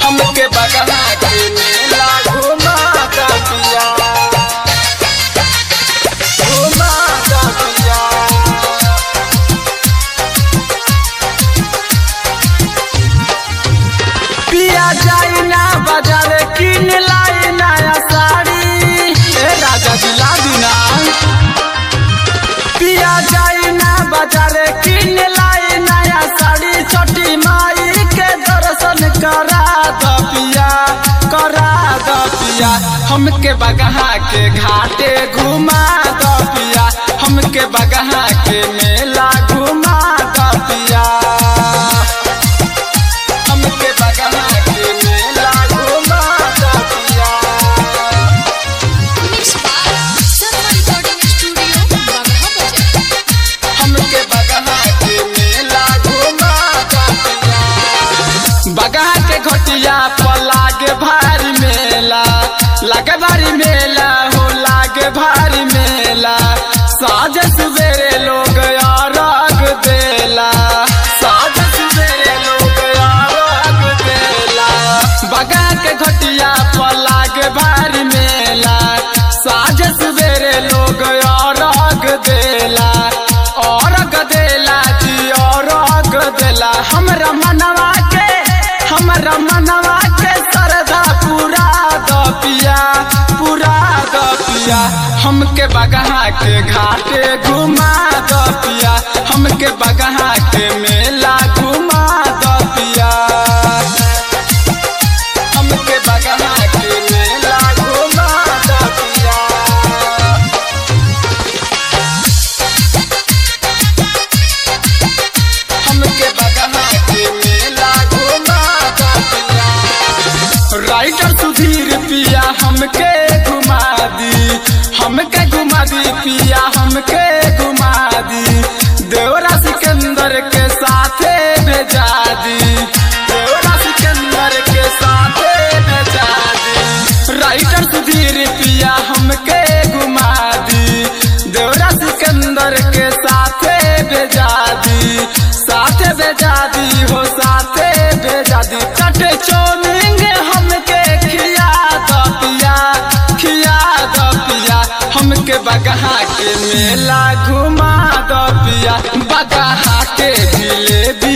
हमके बगहा के मेला घुमा दा पिया घुमा दा पिया पिया जाई ना बाजार किन लाई नया साड़ी ए राजा दिला दिना पिया जाई ना बाजार किन लाई नया साड़ी छोटी माई के दर्शन करा द पिया करा द पिया हमके बगहा के घाटे घुमा द पिया हमके बगहा के मेला घुमा द पिया हमके बगहा के मेला घुमा द पिया Mix by Sarma Recording Studio, Bagha Bajar. हमके बगहा के मेला घुमा द पिया बगहा के घटिया पर लागे भारी मेला लागे भारी मेला हो लागे भारी मेला साँझ सवेरे लोग अरग देला साँझ सवेरे लोग अरग देला बगहा के घटिया पर लागे भारी मेला साँझ सवेरे लोग अरग देला अरग देला जी अरग देला हमरा मनवा के हमरा मनवा के सरदा पूरा द पिया पूरा द पिया हमके बगहा के घाटे घुमा द पिया हमके बगहा के मेला घुमा द पिया हमके बगहा के मेला घुमा द पिया हमके बगहा के मेला घुमा द पिया राइटर सुधीर पिया हमके घुमा दी हमके घुमा दी पिया हमके घुमा दी देवरा सिकंदर के साथे भेजा दी देवरा सिकंदर के साथे भेजा दी राइटर सुधीर पिया हमके घुमा दी देवरा सिकंदर के साथे भेजा दी साथे भेजा दी हो साथे भेजा दी चटे चोमिंग हमके खिया द पिया खिया द पिया हमके बगहा के मेला घुमा द पिया बगहा के जिलेबी